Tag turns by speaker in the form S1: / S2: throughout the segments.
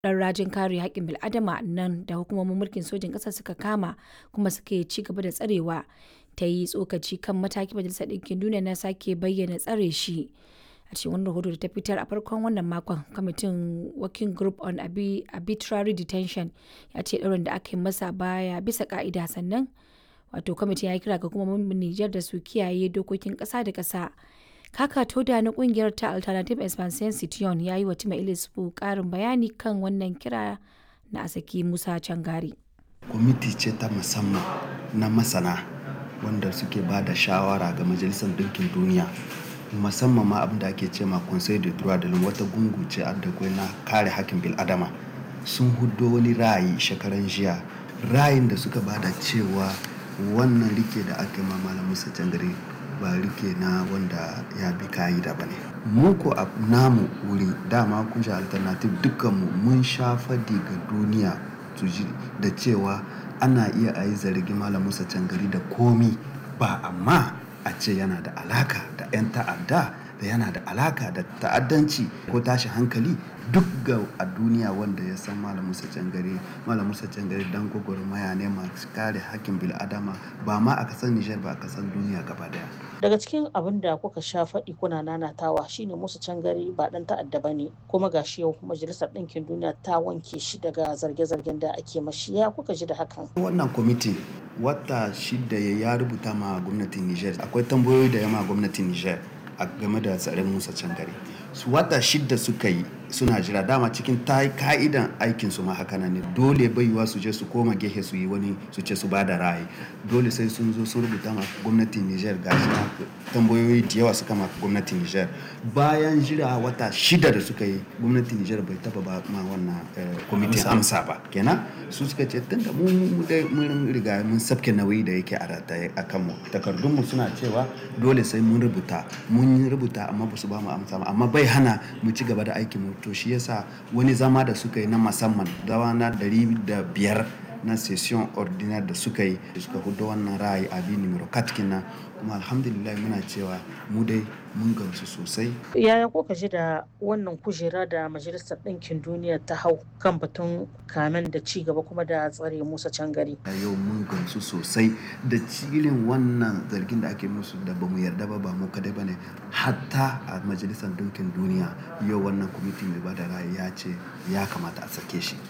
S1: ɗan rajin kare haƙƙin bil'adama nan da hukumomin mulkin sojin ƙasar suka kama kuma suke ci gaba da tsarewa ta yi tsokaci kan mataki majalisar ɗinkin duniya na sake bayyana tsare shi a cikin wani rahoto da ta fitar a farkon wannan makon kwamitin working group on arbitrary detention ya ce ɗaurin da aka yi masa baya bisa ka'ida sannan wato kwamitin ya kira ga hukumomin Nijar da su kiyaye dokokin ƙasa da ƙasa kaka toda na kungiyar ta alternative expansion citiyon ya yi wa tima ilisfu karin bayani kan wannan kira na asaki musa cangari
S2: kwamiti ce ta musamman na masana wanda suke ba da shawara ga majalisar dinkin duniya musamman ma abin da ake ce ma conseil de droit de l'homme wata gungu ce da na kare hakkin bil'adama sun hudo wani ra'ayi shekaran jiya ra'ayin da suka bada cewa wannan rike da aka ma malam musa cangari ba rike na wanda ya bi ka'ida ba ne mu ko a namu wuri dama kun sha alternative dukkanmu mun sha fadi ga duniya su ji da cewa ana iya a yi zargi malam musa cangari da komi ba amma a ce yana da alaka da 'yan ta'adda da yana da alaka da ta'addanci ko tashi hankali duk ga a duniya wanda ya san malam musa cangare malam musa cangare dan gwagwarmaya ne masu kare hakkin bil'adama ba ma a kasan nijar ba a kasan duniya gaba daya
S3: daga cikin abin da kuka sha faɗi kuna nanatawa shine musa cangare ba dan ta'adda ba ne kuma gashi yau majalisar ɗinkin duniya ta wanke shi daga zarge-zargen da ake mashi ya kuka ji da hakan
S2: wannan kwamiti wata shida ya rubuta ma gwamnatin nijar akwai tambayoyi da yama gwamnatin nijar a game da tsarin musa cangare su wata shida suka yi suna jira dama cikin ta ka'idan aikin su ma haka ne dole baiwa su je su koma gehe su yi wani su ce su ba da ra'ayi dole sai sun zo sun rubuta ma gwamnatin Niger ga shi tambayoyi da yawa suka ma gwamnatin Niger bayan jira wata shida da suka yi gwamnatin Niger bai taba ba ma wannan kwamitin amsa ba kenan su suka ce tunda mu mun riga mun sabke nauyi da yake a rataye a kanmu takardun mu suna cewa dole sai mun rubuta mun rubuta amma ba su ba mu amsa ba amma bai hana mu ci gaba da aikin mu to shi yasa wani zama da suka yi na musamman dawa na dari da biyar na session ordinaire da suka yi suka hudu wannan ra'ayi abi numero katkina kuma alhamdulillah muna cewa mu dai mun gamsu sosai
S3: yaya kuka ji da wannan kujera da majalisar ɗinkin duniya ta hau kan batun kamen da ci gaba kuma da tsare musa cangari
S2: a yau mun gamsu sosai da cilin wannan zargin da ake musu da bamu yarda ba ba mu kadai bane hatta a majalisar ɗinkin duniya yau wannan kwamiti mai bada ra'ayi ya ce ya kamata a sake shi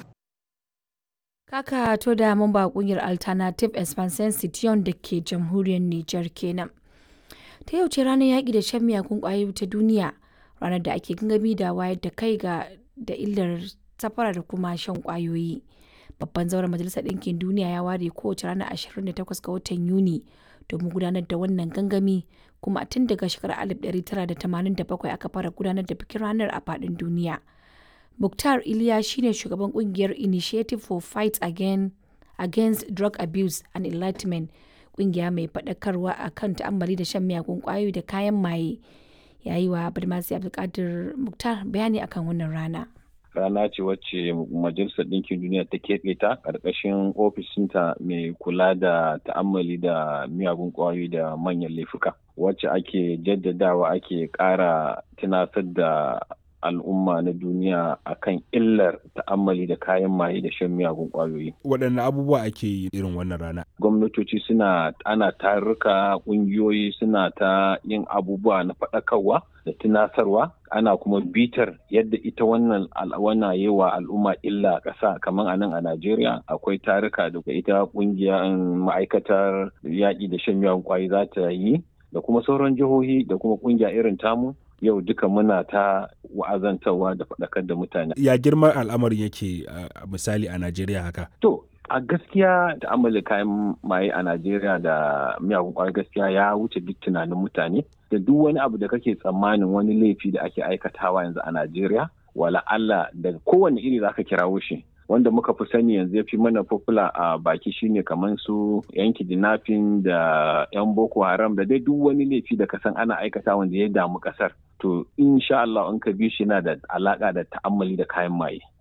S1: Kaka to da mamba kungiyar Alternative Expansion Citiyon da ke jamhuriyar Nijar kenan. Ta yau ce ranar yaƙi da shan miyagun ƙwayoyi ta duniya, ranar da ake gangami da wayar da kai ga da illar safara da kuma shan ƙwayoyi. Babban zauren Majalisar Ɗinkin Duniya ya ware kowace ranar 28 ga watan Yuni domin gudanar da wannan gangami kuma tun daga shekarar 1987 aka fara gudanar da bikin ranar a faɗin duniya. Mukhtar Iliya shine shugaban kungiyar Initiative for Fight Again, Against Drug Abuse and Enlightenment, kungiya mai faɗakarwa a kan ta'ammali da shan miyagun ƙwayoyi da kayan maye. Ya yi wa Badmasi Abdulkadir Mukhtar bayani akan wannan rana.
S4: rana ce wacce majalisar ɗinkin duniya ta keɓe ta ƙarƙashin ofishinta mai kula da ta'ammali da miyagun ƙwayoyi da manyan laifuka wacce ake jaddadawa ake ƙara tunasar da al'umma na duniya akan illar ta'ammali da kayan maye da shan miyagun kwayoyi.
S5: Waɗanne abubuwa ake yi irin wannan rana?
S4: Gwamnatoci suna ana tarurruka ƙungiyoyi suna ta yin abubuwa na faɗakarwa da tunasarwa ana kuma bitar yadda ita wannan al'awana yi wa al'umma illa ƙasa kamar a nan a Najeriya akwai taruka da ita ƙungiyar ma'aikatar yaƙi da shan miyagun kwayoyi za ta yi da kuma sauran jihohi da kuma ƙungiya irin tamu yau duka muna ta wa'azantarwa da faɗakar da mutane.
S5: Ya girman al'amarin yake uh, misali a Najeriya haka?
S4: To, a gaskiya da amala kayan maye a Najeriya da miyagun kwayar gaskiya ya wuce duk tunanin mutane da duk wani abu da kake tsammanin wani laifi da ake aikatawa yanzu a Najeriya wala Allah da kowane iri zaka kirawo shi wanda muka fi sani yanzu ya fi mana popular a baki shine kamar su yan kidnapping da yan boko haram da dai duk wani laifi da kasan ana aikata wanda ya damu kasar to insha Allah in ka bi shi na da alaka da ta'ammali da kayan maye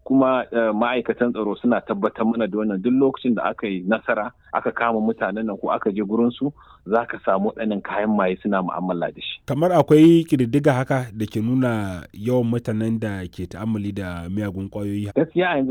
S4: kuma ma'aikatan tsaro suna tabbatar mana da wannan duk lokacin da aka yi nasara aka kama mutanen nan ko aka je gurin su za ka samu waɗannan kayan maye suna mu'amala da shi.
S5: Kamar akwai ƙididdiga haka da ke nuna yawan mutanen da ke ta'ammali da miyagun ƙwayoyi.
S4: Gaskiya